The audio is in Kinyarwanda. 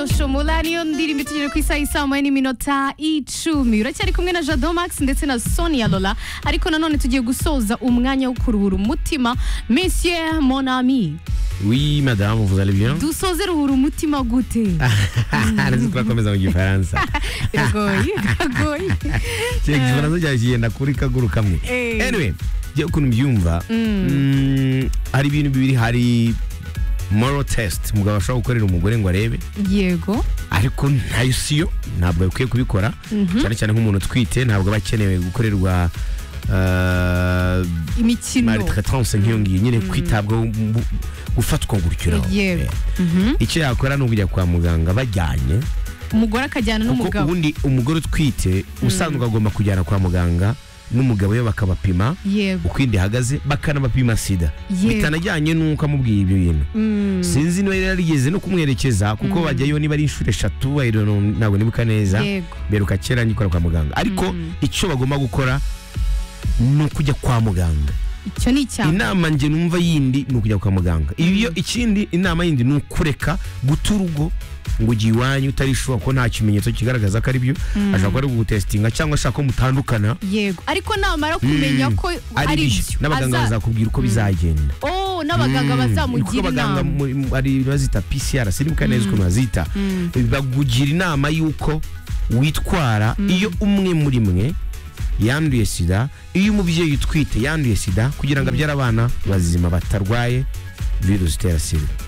isoshomola niyo ndirimbo itugejeje ku isaha isaa moya n'iminota icumi uracyari kumwe na jado max ndetse na sonia lola ariko nanone tugiye gusoza umwanya wo kuruhura umutima monsieur mon ami Oui, madame, vous allez bien dusoze ruhura umutima gute Ariko turakomeza mu gifaransa. biragoye biragoye Cyo igifaransa cyawe kigenda kuri kaguru kamwe. Eh. Anyway, njye ukuntu mbyumva, mm, hari ibintu bibiri hari moral test umugabo ashobora gukorera umugore ngo arebe yego ariko ntayo siyo ntabwo bakwiye kubikora cyane cyane nk'umuntu utwite ntabwo aba akenewe gukorerwa uh, imikino maltraitance nk'iyo ngiyo nyine kwitabwaho mu- gufatwa gutyo naho. Yego. Eh. icyo yakora ni ukujya kwa muganga bajyanye umugore akajyana kuko n'umugabo ubundi umugore utwite usanzwe agomba kujyana kwa muganga n'umugabo we bakabapima yego uko inda ihagaze bakanabapima sida Yego. bitanajyanye n'uko amubwiye ibyo bintu Mm, sinzi niba yari yarigeze no kumwerekeza kuko bajyayo niba ari inshuro eshatu I don't know, ntabwo nibuka neza yego beruka kera ngikora kwa muganga ariko icyo bagomba gukora ni ukujya kwa muganga icyo ni icyaha inama nge numva yindi ni ukujya kwa muganga ibyo ikindi inama yindi ni ukureka guta urugo ngo ujye iwanyu utarishuka ko nta kimenyetso kigaragaza ko ari byo ashobora kuba ari kugutesitinga cyangwa ashaka ko mutandukana yego ariko namara kumenya ko ari ari byo byo n'abaganga aza- bazakubwira uko bizagenda Oh, n'abaganga kuko bazamugira abaganga inama muri- mu- ari bazita PCR sinibuka neza ukuntu bazita bakugira inama y'uko witwara iyo umwe muri mwe yanduye sida iyo umubyeyi utwite yanduye sida kugira ngo abyare abana bazima batarwaye virusi itera sida